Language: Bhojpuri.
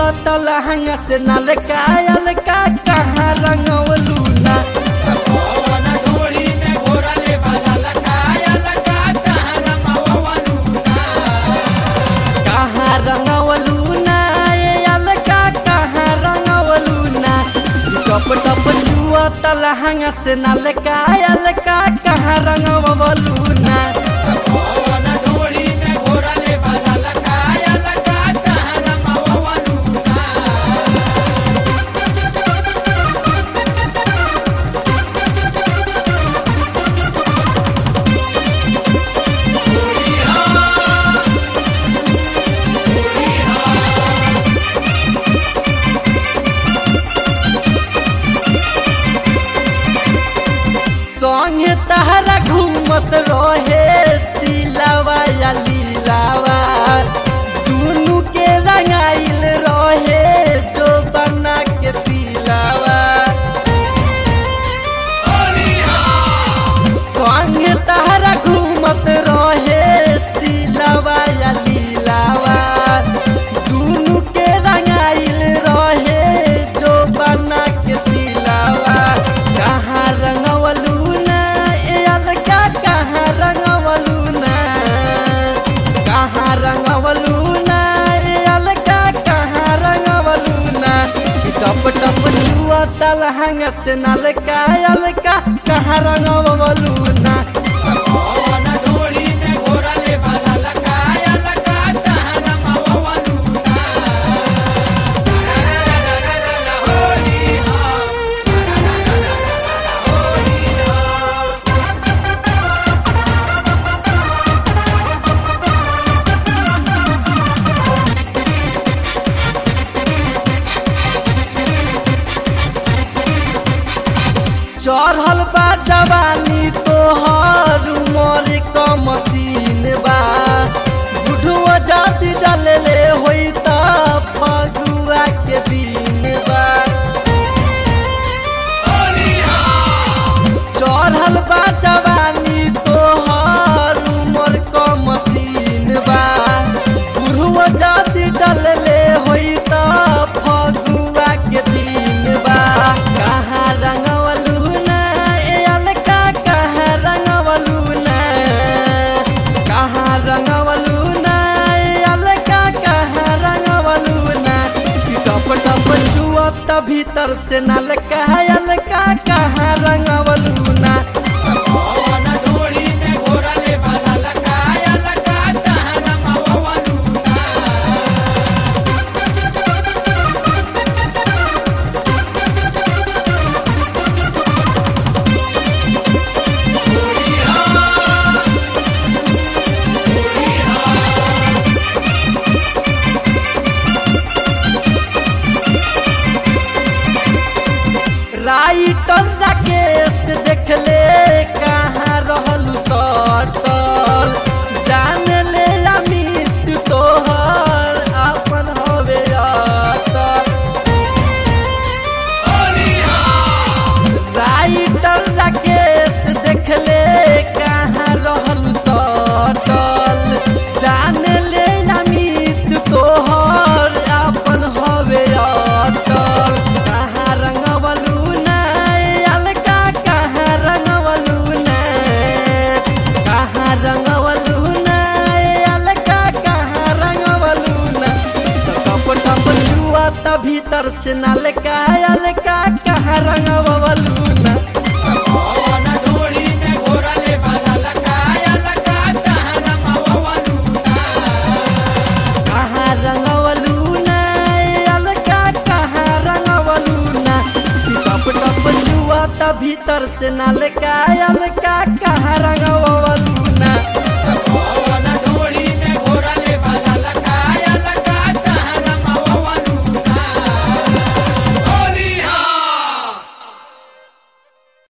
चुआ लहंगा से नलका अलका कहाँ रंगवलू ना कौन ढोली में घोरले वाला लकाया लगा कहाँ रंगवलू कहाँ रंगवलू ना ये अलका कहाँ रंगवलू ना टप टप चुआ लहंगा से नलका अलका कहाँ रंगवलू ना कौन ढोली में घोरले वाला लकाया लगा कहाँ रंगवलू संगे तहरा घूमत रहे सिलावा या लीलावा दुनु के रंगाइल रहे जो बना के पीलावा संगे तहरा घूमत रहे सिलावा या लीलावा दुनु के रंगाइल रहे जो बना के पीलावा कहाँ रंगवलू ना ए अलका कहाँ रंगवलू ना कहाँ रंगवलू ना ए अलका कहाँ रंगवलू ना टप टप छुआ तलहंग से नलका अलका कहाँ रंगवलू ना कौन ढोली में घोरले वाला लकाया लगा कहाँ रंगवलू चढ़ल बा जवानी तोहर उमर क मशीन बा बुढ़वा जाति डलले होई त फगुआ के दिन बा चढ़ल बा जवानी तोहर उमर क मशीन बा बुढ़वा जाति डलले होई त फगुआ के दिन बा कहाँ रंगवलू ना ए अलका कहाँ रंगवलू ना कहाँ रंगवलू ना ए अलका कहाँ रंगवलू ना कि टप टप छुअत भीतर से नलका अलका कहाँ रंगवलू ना कौन ढोली में घोरले वाला लकाया लगा कहाँ रंगवलू राइटर राकेश देखले कहाँ रहलू सटल जान ले अमित तोहर अपन हवे अटल राइटर राकेश देखले कहाँ रहलू सटल जान ले अमित तोहर अपन हवे अटल कहाँ रंगवलू ना ए अलका कहाँ रंगवलू ना कहाँ रंगवलू ना ए अलका कहाँ रंगवलू ना टप टप छुआ त भीतर से नलका अलका कहाँ रंगवलू ना कौन ढोली में घोरले वाला लकाया लगा कहाँ रंगवलू कहाँ रंगवलू ना ए अलका कहाँ रंगवलू ना टप टप छुआ त भीतर से नलका अलका कहाँ रंगवलू ना